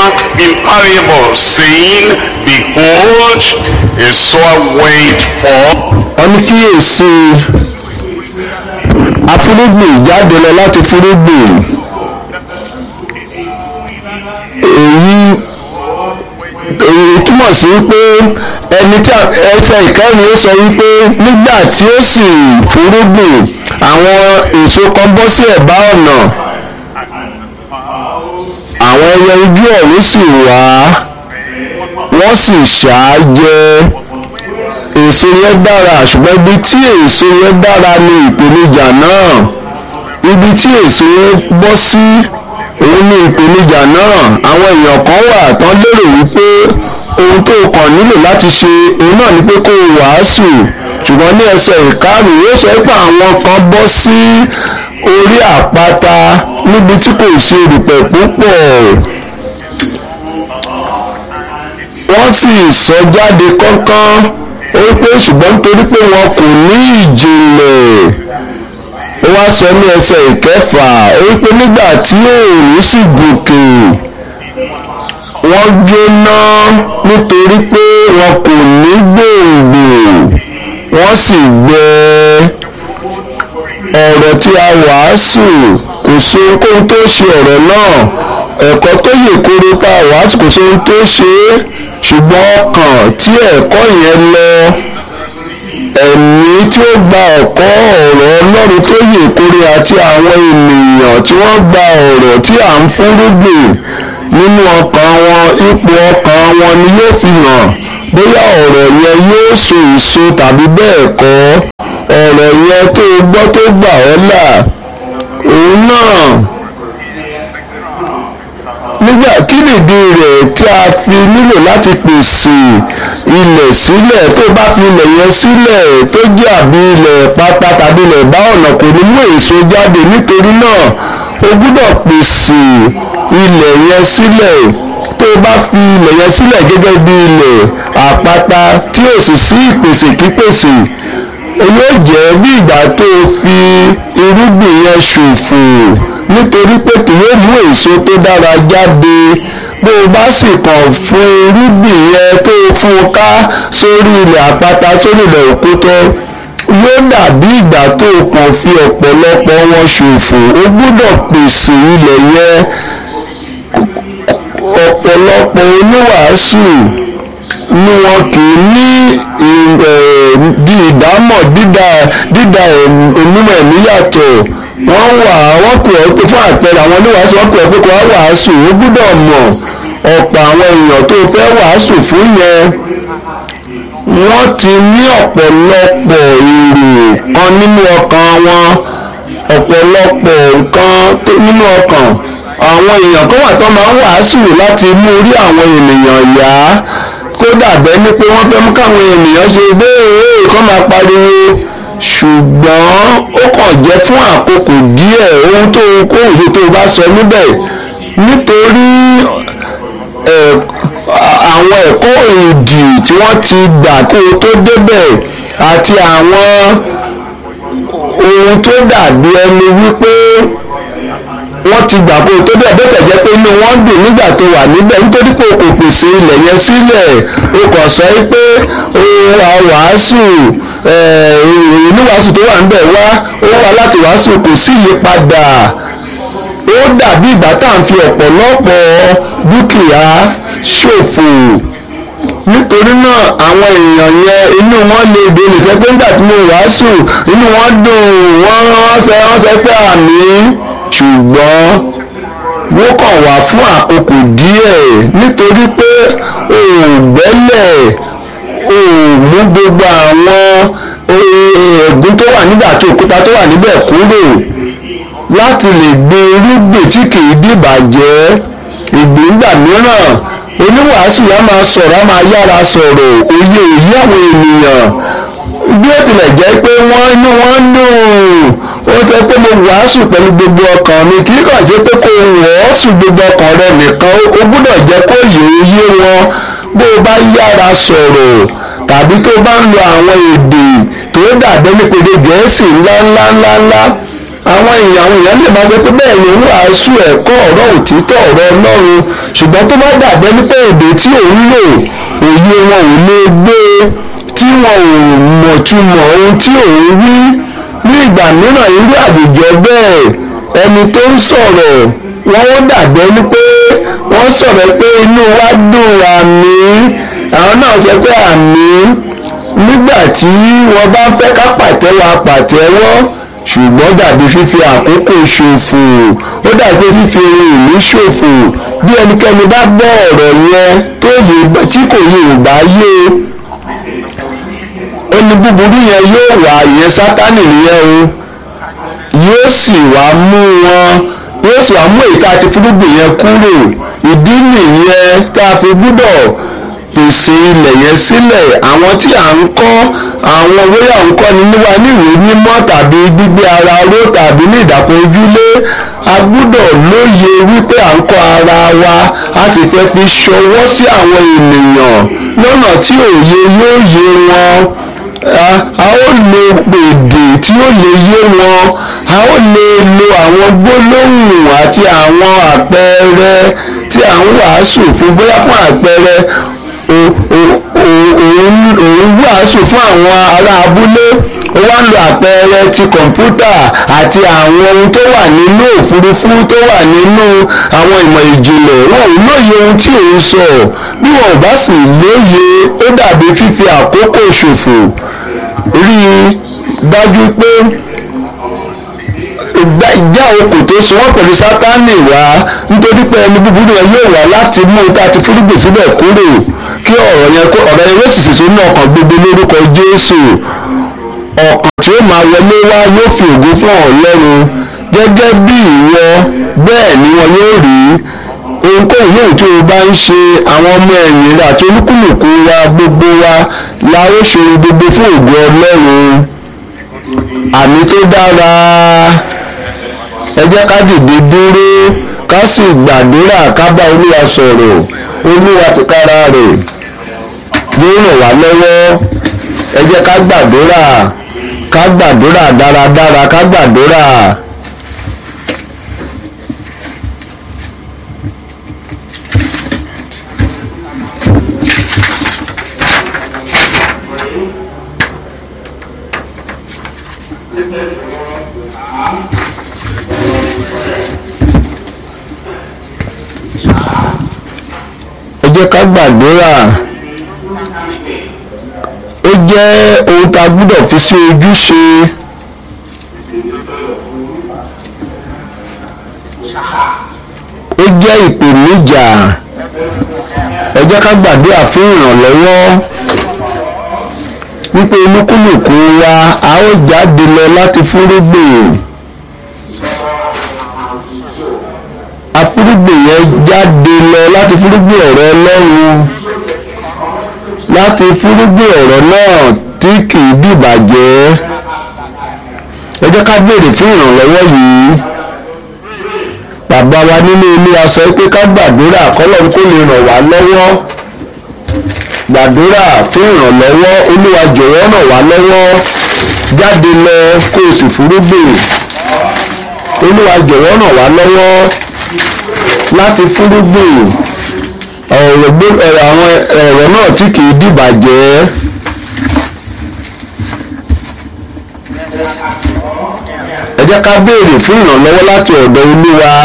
in parable, saying, Behold, a sower wait for wọ́n ní kíyèsí afúrúgbìn jáde lọ láti fúrúgbìn èyí èyí túmọ̀ sí pé ẹni tí a- ẹsẹ̀ ìkẹrin ó sọ wípé nígbà tí ó sì fúrúgbìn àwọn èso kan bọ́ sí ẹ̀bá ọ̀nà àwọn ẹyẹ ojú ọ̀run sì wá wọ́n sì ṣáájẹ èso yẹn dára ṣùgbọ́n ibi tí èso yẹn dára ni ìpèníjà náà ibi tí èso yẹn bọ́ sí òun ni ìpèníjà náà àwọn èèyàn kan wà tán lérò wípé ohun tó kàn nílò láti ṣe òun náà ni pé kó o wàásù ṣùgbọ́n ní ẹsẹ̀ ìkarùn-ún ó sọ pé àwọn kan bọ́ sí orí àpáta níbi tí kò sí erùpẹ̀ púpọ̀ wọ́n sì sọ jáde kánkán ó pé ṣùgbọ́n nítorí pé wọn kò ní ìjìnlẹ̀ ó wá sọ ní ẹsẹ̀ ìkẹfà ó pé nígbà tí òòrùn sì gòkè wọ́n jóná nítorí pé wọn kò ní gbòǹgbò wọ́n sì gbẹ ọ̀rọ̀ tí a wàásù kò sí ohunkóhun tó ṣe ọ̀rọ̀ náà ẹ̀kọ́ tó yè koro tá a wàásù kò sí ohun tó ṣe é ṣùgbọ́n ọkàn tí ẹ̀kọ́ yẹn lọ ẹ̀mí tí ó gba ọ̀kọ́ ọ̀rọ̀ ọlọ́run tó yè koro àti àwọn ènìyàn tí wọ́n gba ọ̀rọ̀ tí à ń fúnrúgbìn nínú ọkàn wọn ipò ọkàn wọn ni yóò fi hàn bóyá ọ̀rọ̀ yẹn yóò so èso tàbí bẹ́ẹ̀ kọ́ ọ̀rọ̀ yẹn tó o gbọ́ tó gbà ọ́ là òun náà nígbà kí nìdí rẹ̀ tí a fi nílò láti pèsè ilẹ̀ sílẹ̀ tó bá fi ilẹ̀ yẹn sílẹ̀ tó jẹ́ àbí ilẹ̀ pátá tàbí ilẹ̀ bá ọ̀nà kò ní mú èso jáde nítorí náà o gbúdọ̀ pèsè ilẹ̀ yẹn sílẹ̀ tó o bá fi ilẹ̀ yẹn sílẹ̀ gẹ́gẹ́ bí ilẹ̀ àpáta tí ò sì sí ìpèsè kípèsè yóò jẹ́ bí ìgbà tó o fi irúgbìn yẹn ṣòfò nítorí pé kì yóò mú èso tó dára jáde bó o bá sì kàn fún irúgbìn yẹn tó o fún un ká sórí ilẹ̀ àpáta sórí ilẹ̀ òkúta yóò dàbí ìgbà tó o kàn fi ọ̀pọ̀lọpọ̀ wọn ṣòfò o gbúdọ̀ pèsè ilẹ̀ yẹn ọ̀pọ̀lọpọ̀ oníwàásù ni wọn kì í ní di ìdámọ̀ dídá dídá onímọ̀ ẹ̀mí yàtọ̀ wọ́n wà wọ́n pè ọ́ pé fún àpẹẹrẹ àwọn oníwàásù wọ́n pè ọ́ pé kó wá wàásù ó gbúdọ̀ mọ̀ ọ̀pọ̀ àwọn èèyàn tó fẹ́ wàásù fún yẹn wọ́n ti ní ọ̀pọ̀lọpọ̀ èrò kan nínú ọkàn wọn ọ̀pọ̀lọpọ̀ nǹkan nínú ọkàn àwọn èèyàn kan wà tó máa ń wàásù láti mú orí àwọn ènìyàn yá kódà bẹ́ẹ̀ ni pé wọ́n fẹ́ mú káwọn ènìyàn ṣe béèrè kọ́ máa pariwo ṣùgbọ́n ó kàn jẹ́ fún àkókò díẹ̀ ohun tó kó òye tó bá sọ níbẹ̀ nítorí àwọn ẹ̀kọ́ òdì tí wọ́n ti gbà kó o tó débẹ̀ àti àwọn ohun tó dàbí ẹni wípé wọ́n ti gbà kó o tó débẹ̀ bẹ́ẹ̀ tẹ̀jẹ́ pé inú wọn dùn nígbà tó wà níbẹ̀ nítorí pé o kò pèsè ilẹ̀ yẹn sílẹ̀ o kàn sọ pé o wà wàásù oníwàásù tó wà níbẹ̀ wá ó wá láti wàásù kò sí ìyípadà ó dàbí ìgbà tá à ń fi ọ̀pọ̀lọpọ̀ dúkìá ṣòfò nítorí náà àwọn èèyàn yẹn inú wọn lè dé nìṣẹ́ pé nígbà tí mo wàásù inú wọn dùn wọ́n ránṣẹ́ ránṣẹ́ pé àmì ṣùgbọ́n wọ́n kàn wá fún àkókò díẹ̀ nítorí pé òògbẹ́lẹ̀ òòmú gbogbo àwọn ẹ̀gún tó wà nígbà tó òkúta tó wà níbẹ̀ kúrò láti lè gbé irúgbìn tí kìí dìbàjẹ́ ìgbìngbà mìíràn oníwàásù yà máa sọ̀rọ̀ á máa yára sọ̀rọ̀ òye òye àwọn ènìyàn bí ó tilẹ̀ jẹ́ pé wọ́n inú wọn dùn ó sọ pé mo wàásù pẹ̀lú gbogbo ọkàn mi kì í kàn ṣe pé kó wàásù gbogbo ọkàn rẹ nìkan ó gbúdọ̀ jẹ́ kó yé yé wọn bó o bá yára sọ̀rọ̀ tàbí tó bá ń lo àwọn èdè tó dàbẹ́ nípele gẹ̀ẹ́sì ńláńláńláńlá àwọn èèyàn àwọn èèyàn lè máa sọ pé bẹ́ẹ̀ ni wàásù ẹ̀kọ́ ọ̀rọ̀ òtítọ́ ọ̀rọ̀ ọlọ́run ṣùgbọ́n ṣùgbọ́n tó bá dàbẹ́ nípa èdè tí òun lò òye wọn ò lè gbé tí wọn ò mọ̀túmọ̀ ohun tí òun wí ní ìgbà mìíràn irú àwùjọ bẹ́ẹ̀ ẹni tó ń sọ̀rọ̀ wọn ó dàbẹ́ ní pé wọ́n sọ̀rọ̀ pé inú wa dùn àmì àwọn náà sọ pé àmì nígbà tí wọ́n bá fẹ́ ká pàtẹ́wọ́ apàtẹ́wọ́ ṣùgbọ́n dàbí fífi àkókò ṣòfò ó dàbí fífi ohun ìní ṣòfò bí ẹnikẹ́ni bá gbọ́ ọ̀rọ̀ yẹn tó yé tí kò yé ìgbà yé ẹni búburú yẹn yóò wá ìyẹn sátánì nìyẹn o yóò sì wá mú wọn yóò sì wá mú èyí tá a ti fúrúgbìn yẹn kúrò ìdí nìyẹn tá a fi gbúdọ̀ pèsè ilẹ̀ yẹn sílẹ̀ àwọn tí à ń kọ́ àwọn bóyá ń kọ́ ni níwá níwèé mímọ́ tàbí gbígbé ara ró tàbí ní ìdàpọ̀ ojúlé a gbúdọ̀ lóye wípé à ń kọ́ ara wa a sì fẹ́ fi ṣọwọ́ sí àwọn ènìyàn lọ́nà tí òye yóò yé wọn a ó lo èdè tí ó lè yé wọn a ó lè lo àwọn gbólóhùn àti àwọn àpẹẹrẹ tí à ń wàásù fún bóyá fún àpẹẹrẹ òun wàásù fún àwọn ará abúlé ó wá ń lo àpẹẹrẹ ti kọ̀ǹpútà àti àwọn ohun tó wà nínú òfurufú tó wà nínú àwọn ìmọ̀ ìjìnlẹ̀ wọn ò lóye ohun tí òun sọ bí wọn ò bá sì lóye ó dàbí fífi àkókò ṣòfò rí i dájú pé ìjà okò tó so wọ́n pẹ̀lú sátánì wá nítorí pé ẹni búburú yẹn yóò wá láti mú un tá a ti fúrúgbìn síbẹ̀ kúrò kí ọ̀rọ̀ yẹn kó ọ̀rọ̀ yẹn yóò sì sèso ní ọkàn gbogbo lórúkọ Jésù ọkàn tí ó máa wọlé wá yóò fi ògo fún Ọlọ́run gẹ́gẹ́ bí ìwọ bẹ́ẹ̀ ni wọn yóò rí ohunkóhun yóò tí o bá ń ṣe àwọn ọmọ ẹ̀yìn rẹ̀ àti olúkúlùkù wa gbogbo wa la ó ṣe gbogbo fún ògo Ọlọ́run àmì tó dára ẹ jẹ́ ká dìde dúró ká sì gbàdúrà ká bá olúwa sọ̀rọ̀ olúwa tìkára rẹ̀ yóò ràn wá lọ́wọ́ ẹ jẹ́ ká gbàdúrà ká gbàdúrà dáradára ká gbàdúrà. ẹ jẹ́ ká gbàdúrà ó jẹ́ ohun tá a gbúdọ̀ fi sí ojúṣe ó jẹ́ ìpèníjà ẹ jẹ́ ká gbàdúrà fún ìrànlọ́wọ́ wípé olúkúlùkù wa a ó jáde lọ láti fúrúgbìn afúrúgbìn yẹn jáde lọ láti fúrúgbìn ọ̀rọ̀ Ọlọ́run láti fúrúgbìn ọ̀rọ̀ náà tí kì í dìbàjẹ́ ẹ jẹ́ ká béèrè fún ìrànlọ́wọ́ yìí bàbá wa nínú ilé a sọ pé ká gbàdúrà kọ́lọ́run kó lè ràn wá lọ́wọ́ gbàdúrà fún ìrànlọ́wọ́ olúwa jọ̀wọ́ ràn wá lọ́wọ́ jáde lọ kó o sì fúrúgbìn olúwa jọ̀wọ́ ràn wá lọ́wọ́ láti fúrúgbìn ọ̀rọ̀ àwọn ọ̀rọ̀ náà tí kì í dìbàjẹ́ ẹ jẹ́ ká béèrè fún ìrànlọ́wọ́ láti ọ̀dọ̀ olúwa